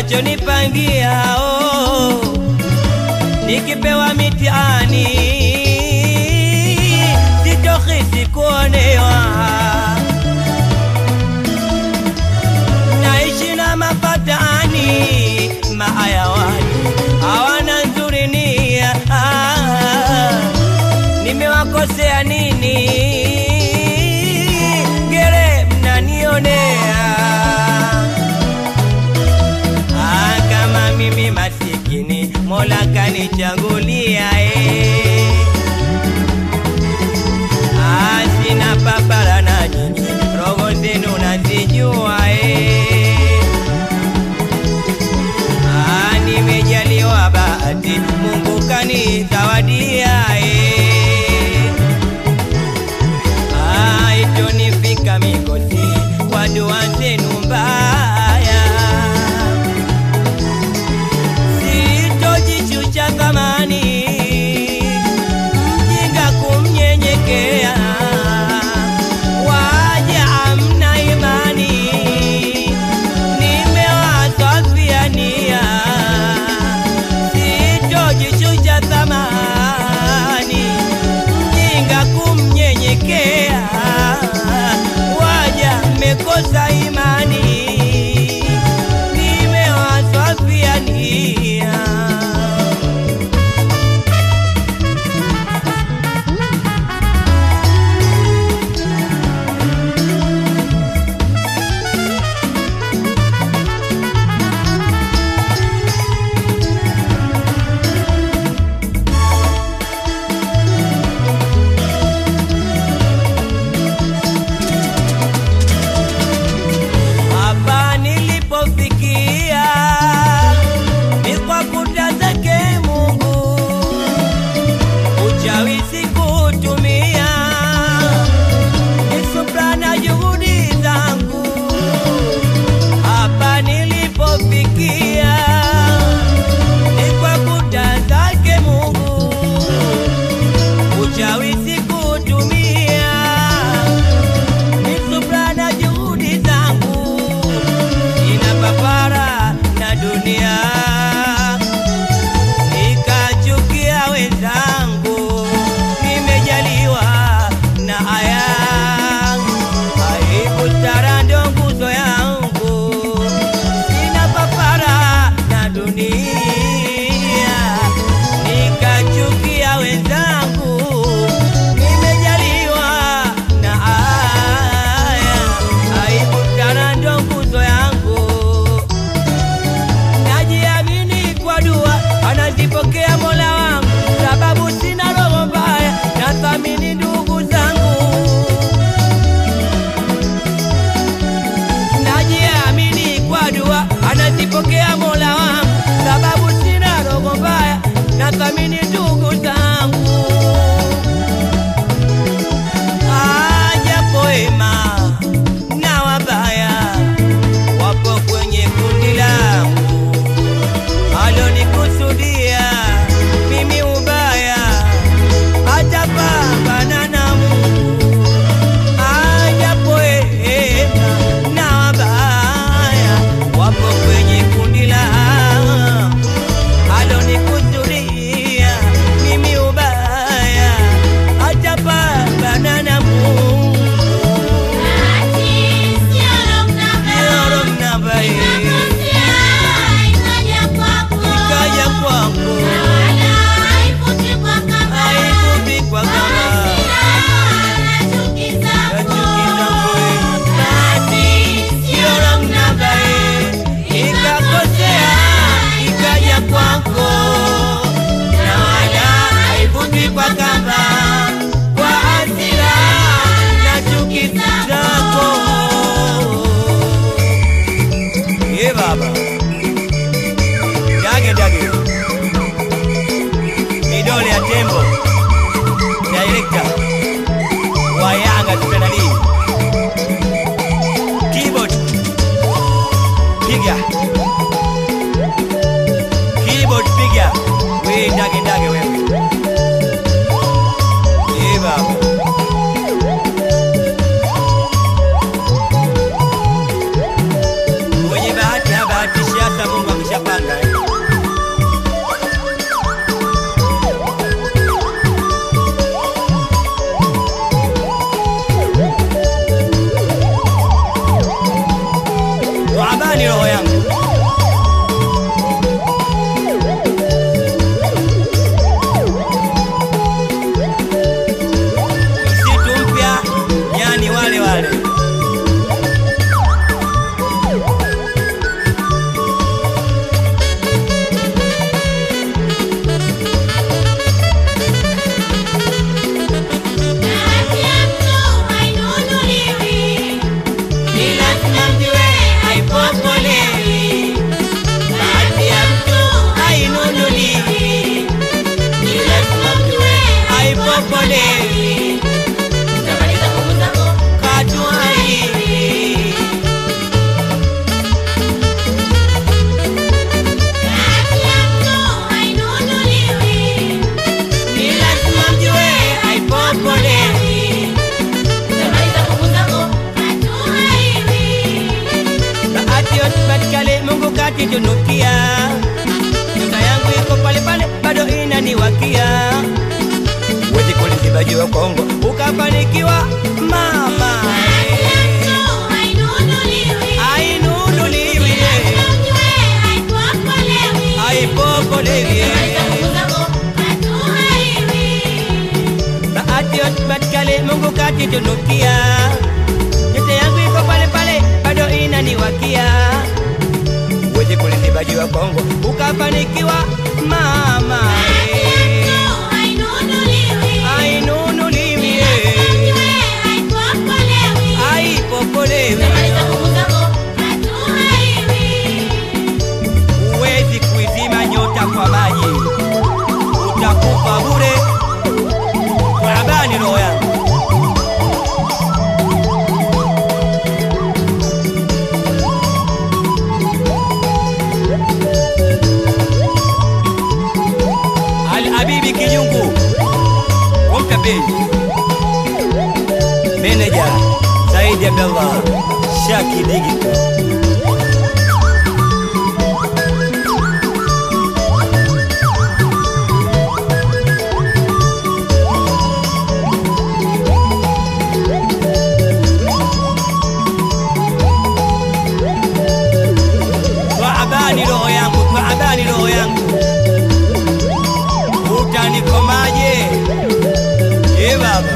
wanachonipangia oh, nikipewa mitihani sitohisi kuonewa naishi na mapatani maayawani hawana nzuri nia ah, nimewakosea nini gere mnanionea ah, kama mimi masikini mola kanichagulia eh. Ah, sina papara na nyinyi roho zenu nazijua eh. Ah, nimejaliwa bahati Mungu kanizawadia eh. Ah, itonifika mikosi kwa dua zenu mbaya sitojichucha kamani mjinga kumnyenyekea waja amna imani nimewaswafia nia sitojichucha thamani mjinga kumnyenyekea waja mmekosa imani nimewaswafia nia abani roho yangu msitu mpya nyani wale wale Bahati ya mtu hainunuliwi, ni lazima mjue haipopolewi bahati ya mtu hainunuliwi ni lazima mjue haipopolewi utamaliza nguvu zako. katu haiwi Bahati ya mtu hainunuliwi, ni lazima mjue haipopolewi utamaliza nguvu zako. Katu haiwi. bahati yotipatikale mungu katitunukia nyota yangu iko pale pale bado inaniwakia wezi kuliziba jua kongo ukafanikiwa mama Bahati ya mtu hainunuliwi, ainunuliwi ni lazima mjue haipopolewi. aipopolewi Utamaliza nguvu zako. Katu haiwi. bahati yotipatikale mungu katitunukia nyota yangu iko pale pale bado inaniwakia wezi kuliziba jua kongo ukafanikiwa mama Bahati ya mtu hainunuliwi, ainunuliwi ni lazima mjue haipopolewi. aipopolewi Utamaliza nguvu zako. Katu haiwi. huwezi kuizima nyota kwa maji utakufa bure kwa habari roho yangu Al-Habibi Kijungu Mkabili Meneja Saidi Abdallah Shaki Digital Twaabani roho yangu, twaabani roho yangu, utanikomaje? Ye baba,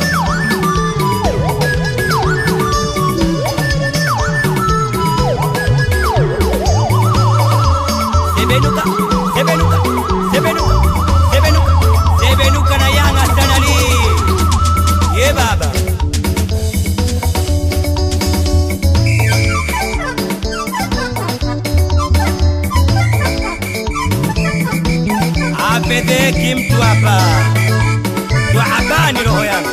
sebenuka, sebenuka, sebenuka, sebenuka, sebenuka na yanga stanali. Ye baba. apedheki mtu hapa twaabani roho yangu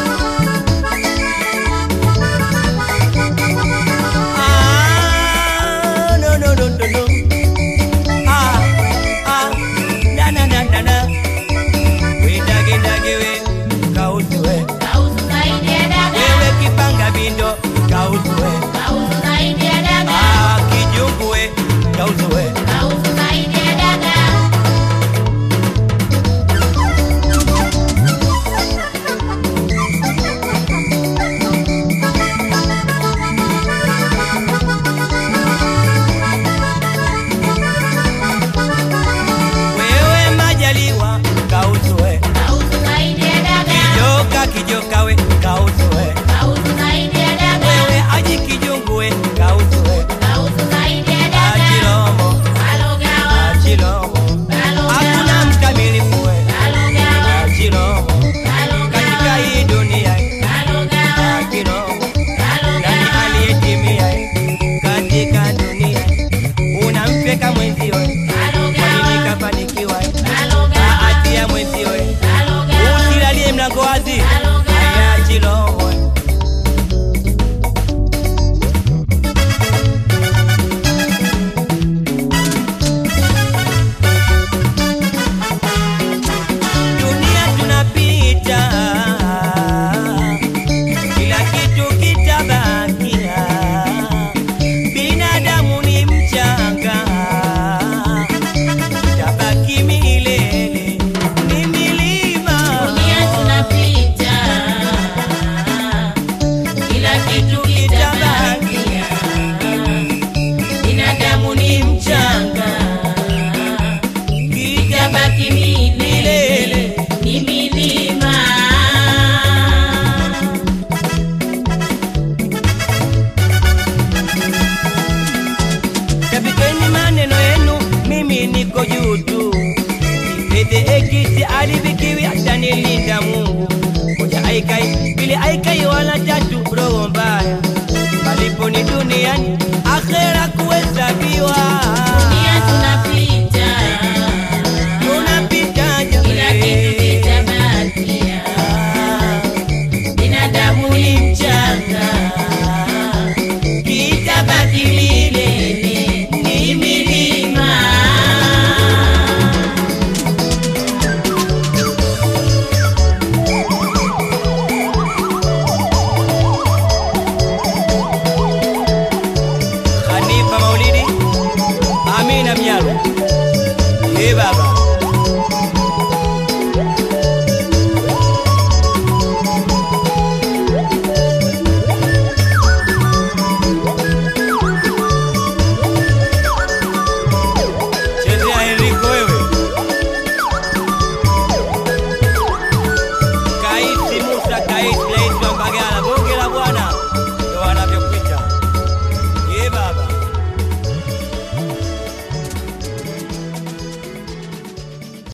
Ah, no, no, no, no, no. Ah, ah, na, na, na, na, na. We dage, dage, we, kauzu we. Kauzu zaidi ya daga. Wewe kipanga bindo kauzu we. Kauzu zaidi ya daga. Ah, kijungu we kauzu we. Kauzu zaidi ya daga. mbili aikai wala tatu roho mbaya malipo ni duniani akhera kuhesabiwa Dunia tunapita